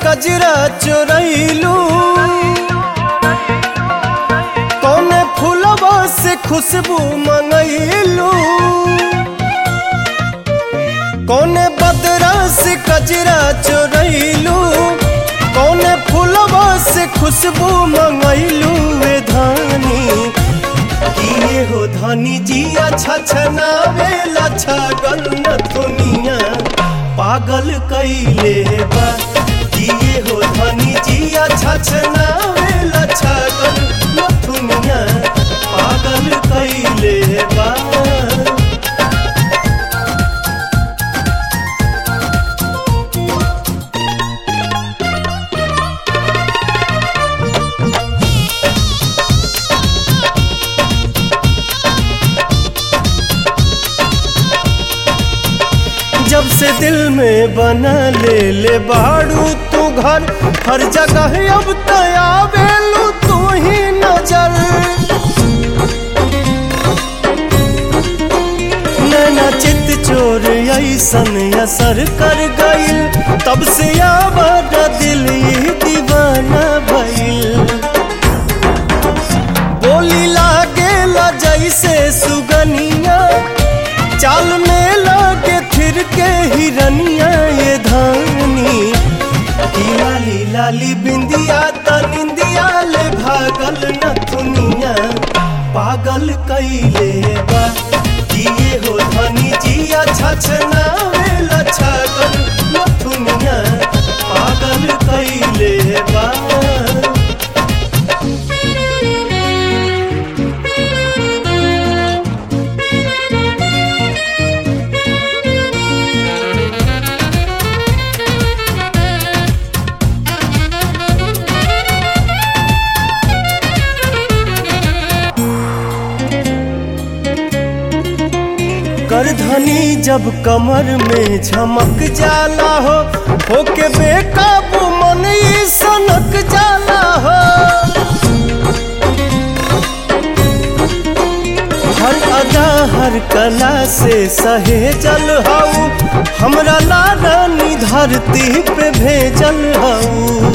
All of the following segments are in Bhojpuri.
कजरा चोरैलू कौने फूलवा से खुशबू मंगैलू कौने बदरा से कजरा चोरैलू कौने फूलवा से खुशबू मंगैलू वे धानी किए हो धनी जी अच्छा छनावे लच्छा गन्न दुनिया पागल कैले बा किए हो धनी जी अच्छा छनावे लच्छा गन्न दुनिया पागल कैले बा जब से दिल में बना ले ले बाड़ू तू घर हर जगह अब तया बेलू तू ही नजर नैना चित चोर ऐसन असर कर गइल तब से आवाज दिल ही दीवाना भइल बोली लागे ला जैसे सुगनिया चाल में लागे फिर के हिरनिया ये धानी ई लाली लाली बिंदिया त निंदिया ले भागल न दुनिया पागल कैले बा किए हो धनी जिया छछना वेला छागल न दुनिया पागल कैले बा करधनी जब कमर में झमक जाला हो होके बेकाबू मन ई सनक जाला हो हर अदा हर कला से सहेजल हऊ हमरा लारानी धरती पे भेजल हऊ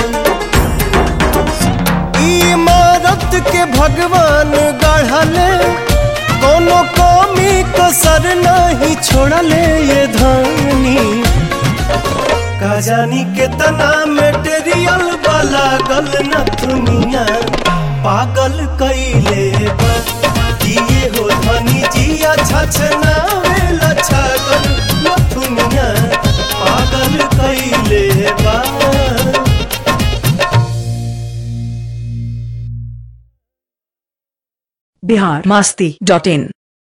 ई इमारत के भगवान गढ़ले कोनो कमी कसर नहीं छोड़ले ये धानी का जानी कितना मेटेरियल वाला गल न दुनिया पागल कैले बा किए हो धनी जिया छछना वेला छागल न दुनिया पागल कैले बा बिहार मास्ती डॉट इन